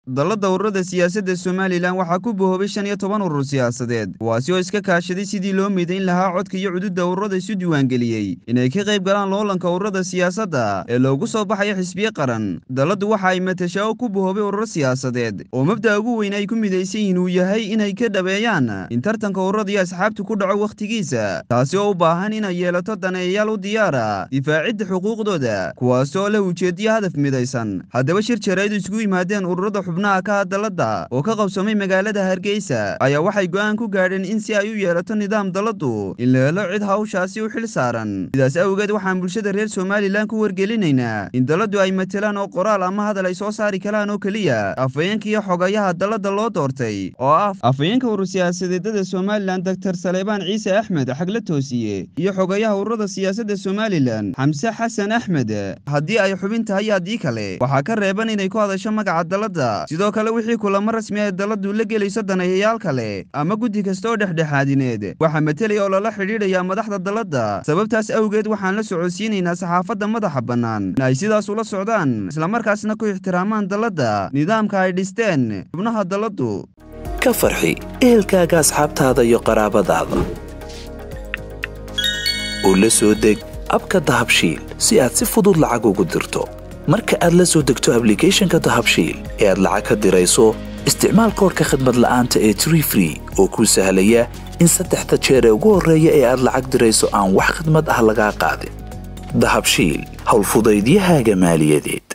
dallada ururada siyaasadda somalilan waxaa ku bohoobay shan iyo toban urur siyaasadeed kuwaasi oo iska kaashaday sidii loo midayn lahaa codka iyo cududda ururada isu diiwaangeliyey inay ka qayb galaan loolanka ururada siyaasadda ee loogu soo baxayo xisbiye qaran dalladdu waxa ay matashaa oo ku bohoobay ururo siyaasadeed oo mabda'a ugu weyn ay ku midaysan yihiin uu yahay inay ka dhabeeyaan in tartanka ururada iyo asxaabtu ku dhaco wakhtigiisa taasi oo u baahan inay yeelato daneeyayaal u diyaara difaacidda xuquuqdooda kuwaas oo leh ujeediyo hadaf midaysan haddaba shir jareedu isugu yimaadeen ururada xubnaha ka hadalladda oo ka qabsamay magaalada hargeysa ayaa waxay go'aan ku gaadheen in si ay u yeelato nidaam dalladdu in la helo cid hawshaasi u xil saaran sidaas awgeed waxaan bulshada reer somalilan ku wargelinaynaa in dalladdu ay matelaan oo qoraal ama hadal ay soo saari karaan oo keliya afhayeenka iyo xogayaha dalladda loo doortay oo ah afhayeenka urur siyaasadeedada somalilan doktor saleebaan ciise axmed xagle toosiye iyo xogayaha ururada siyaasadda somalilan xamse xasan axmed haddii ay xubin tahay haddii kale waxaa ka reeban inay ku hadasho magaca dalladda sidoo kale wixii kulamo rasmi ee dalladdu la gelayso daneeyayaal kale ama guddi kasta oo dhexdhexaadineed waxaa matelaya oo lala xidhiidhayaa madaxda dalladda sababtaas awgeed waxaan la socodsiinaynaa saxaafadda madaxa bannaan in ay sidaas ula socdaan islamarkaasna ku ixtiraamaan dalladda nidaamka ay dhisteen xubnaha dalladdu ka farxi ehelkaaga asxaabtaada iyo qaraabadaada oo la soo deg abka dahabshiil si aad si fudud lacag ugu dirto marka aad la soo degto ablicathonka dahabshiil ee aad lacag ka dirayso isticmaal koorka khadmad la'aanta ee tree free oo kuu sahlaya in saddexda jeer ee ugu horreeya ee aad lacag dirayso aan wax khidmad ah lagaa qaadin dahabshiil howlfudaydiyahaaga maaliyadeed